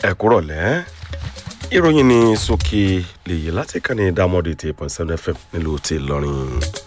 ẹ kúrọ̀lẹ́ ìròyìn ní sókè lèyí láti kàní dámọ́dé tí point seven fm nílùú ti lọ́rin.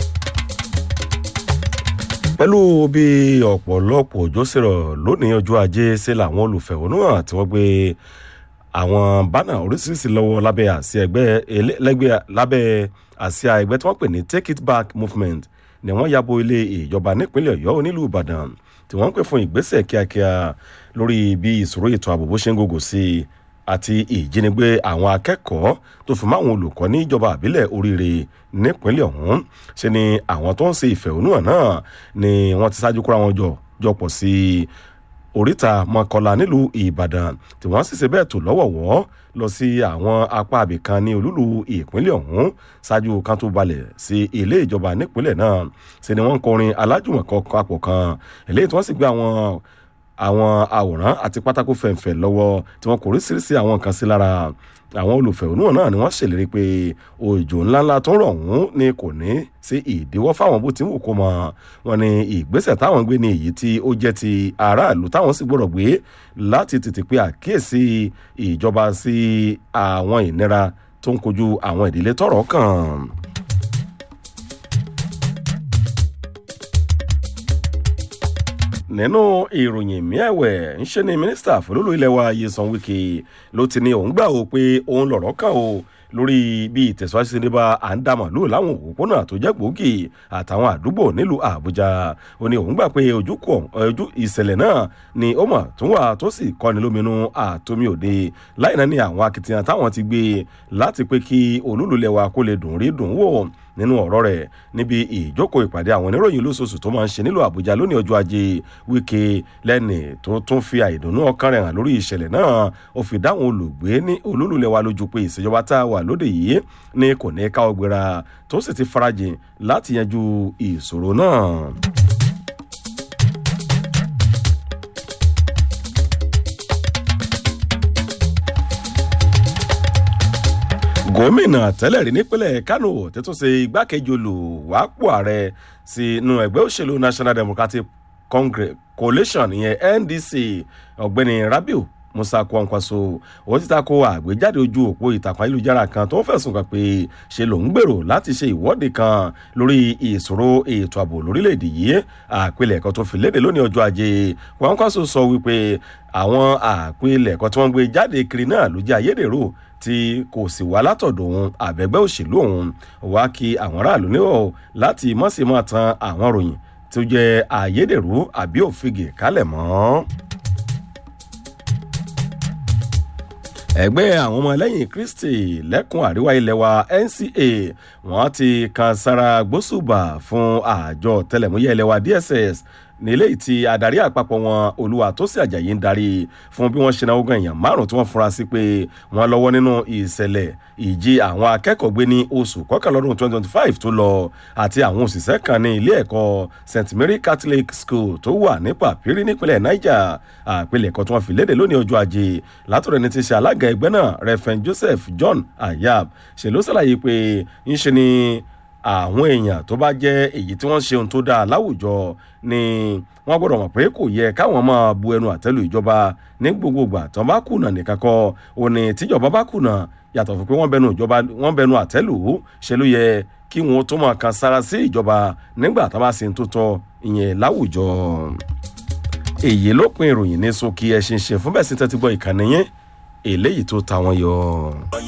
pẹ̀lú bí ọ̀pọ̀lọpọ̀ òjò sì rọ̀ lónìí ọjọ́ ajé ṣe làwọn olùfẹ̀hónúhàn tí wọ́n gbé àwọn bánà oríṣiríṣi lọ́wọ́ lábẹ́ àsíá ẹgbẹ́ lẹ́gbẹ́ lábẹ́ àsíá ẹgbẹ́ tí wọ́n pè ní take it back movement ni wọ́n yabo ilé ìjọba nípínlẹ̀ ọ̀yọ́ onílùú ìbàdàn tí wọ́n ń pè fún ìgbésẹ̀ kíákíá lórí bí ìṣòro ètò ààbò bó ṣe ń gògò sí i àti ìjínigbé àwọn akẹ́kọ̀ọ́ tó fi máwọn olùkọ́ ní ìjọba àbílẹ̀ oríire nípínlẹ̀ ọ̀hún ṣe ni àwọn tó ń ṣe ìfẹ̀hónúhàn náà ni wọ́n ti ṣáájú kóra wọn jọ jọpọ̀ sí oríta mọ́kànlá nílùú ìbàdàn tí wọ́n sì ṣe bẹ́ẹ̀ tó lọ́wọ̀wọ́ lọ sí àwọn apá àbìkan ní olúlu ìpínlẹ̀ ọ̀hún ṣáájú kan tó balẹ̀ sí ilé ìjọba nípínlẹ̀ náà ṣe ni wọ́n ń kọrin alájùmọ̀kọ papọ̀ kan eléyìí tí wọ́n sì gbé àwọn àwọn àwòrán àti pátákó fẹ̀ǹfẹ̀ lọ́wọ́ tí wọ́n kò ríṣiríṣi àwọn nǹkan sí lára àwọn olùfẹ̀hónúhàn náà ni wọ́n ṣèlérí pé òjò ńláńlá tó ń rọ̀ ọ̀hún ni kò ní sí ìdíwọ́ fáwọn bó ti ń wò kó mọ́ wọn ni ìgbésẹ̀ táwọn gbé ní èyí tí ó jẹ́ ti aráàlú táwọn sì gbọ́dọ̀ gbé láti tètè pé àkíyèsí ìjọba sí àwọn ìnira tó ń kojú àwọn ìdílé tọrọ kàn. nínú ìròyìn miẹ̀wẹ̀ ńṣe ni mínísítà fúlùlù ilẹ̀ wa yesan wike ló ti ní òun gbà ó pé òun lọ̀rọ̀ kàn ó lórí bí ìtẹ̀síwájú sí nípa à ń dàmọ̀ lóò láwọn òpópónà tó jẹ́ gbòógì àtàwọn àdúgbò nílùú àbújá ó ní òun gbà pé ojú ìṣẹ̀lẹ̀ náà ni ó mọ̀ tó wà tó sì kọ́ni lóminú àtomi òde láì náà ní àwọn akitiyan táwọn ti gbé láti pé kí olúlulẹ̀ wa kó lè dùn rí dùn wò nínú ọ̀rọ̀ rẹ̀ níbi ìjókòó ìpàdé àwọn oníròyìn lóṣooṣù tó máa ń ṣe nílùú àbújá lónìí ọjọ́ ajé wíkẹ́ lẹ́nì tó tún fi àìdùnnú ọkàn rẹ̀ hàn lórí ìṣẹ̀lẹ̀ náà ó fi dáhùn olùgbé ní olúlulẹ̀ wa lójú pé ìṣèjọba tá a wà lóde yìí ní kò ní ká ọgbẹ́ra tó sì ti farajìn láti yanjú ìṣòro náà. gómìnà tẹ́lẹ̀ rí nípínlẹ̀ kánò tètún ṣe igbákejì olùwápò ààrẹ sínú ẹgbẹ́ òṣèlú national democratic congress coalition ìyẹn ndc ọ̀gbẹ́ni rabiu musa kwankwaso wọ́n ti tako àgbéjáde ojú òpó ìtàkùn ayélujára kan tó ń fẹ̀sùn kàn pé ṣe lòún gbèrò láti ṣe ìwọ́de kan lórí ìṣòro ètò ààbò lórílẹ̀‐èdè yìí àpilẹ̀kọ tó fi léde lónìí ọjọ́ ajé kwankwaso sọ wípé àwọn àpilẹ̀kọ tí wọ́n gbé jáde kiri náà ló jẹ́ ayédèrú tí kò sì wá látọ̀dọ̀ òun àbẹ̀gbẹ́ òṣèlú òun wá kí àwọn aráàlú níwọ̀ láti mọ̀símọ̀ tan àwọn ròyìn tó jẹ́ ayédèrú àbí òfìgè kálẹ̀ mọ́. ẹgbẹ́ àwọn ọmọ ẹlẹ́yìn kristi lẹ́kùn àríwá ilẹ̀ wa nca wọ́n ti kan sára gbósùbà fún àjọ tẹlẹmúyẹ́ ilẹ̀ wa dss nílé tí adarí àpapọ̀ wọn olúwa tó sì àjàyí ń darí fún bí wọ́n ṣe náwó gan èèyàn márùn tí wọ́n fura sí pé wọ́n lọ́wọ́ nínú ìṣẹ̀lẹ̀ ìjì àwọn akẹ́kọ̀ọ́ gbé ní oṣù kọkànlọ́dún twenty twenty five tó lọ àti àwọn òṣìṣẹ́ kan ní ilé ẹ̀kọ́ st mary catholic school tó wà ní pàpírí nípínlẹ̀ niger àpilẹ̀kọ tí wọ́n fi léde lónìí ọjọ́ ajé látọ̀rọ̀ ẹni tí ṣe alága ẹgbẹ́ náà reverend joseph john ayab ṣe ló ṣàlàyé pé ń ṣe ni àwọn èèyàn tó bá jẹ́ èyí tí wọ́n ṣe ohun tó dáa láwùjọ ni wọ́n gbọ́dọ̀ mọ̀ pé kò yẹ káwọn máa bu ẹnu àtẹ́lu ìjọba ní gbogbogbà tó bá kùnà nìkan kọ́ ò ní tíjọba bá kùnà yàtọ̀ fún pé wọ́n bẹnu ìjọba wọ́n bẹnu àtẹ́lù ṣe ló yẹ kí wọ́n tó máa kan sára sí ìjọba nígbà tá a bá ṣe ń tó tọ́ ìyẹn láwùjọ. èyí ló pin ìròyìn ní sókè ẹ̀ ṣe ń ṣe fún bẹ́ẹ̀ sí tẹ́tí gbọ́ ìkànnì yẹn eléyìí tó ta wọn yọ.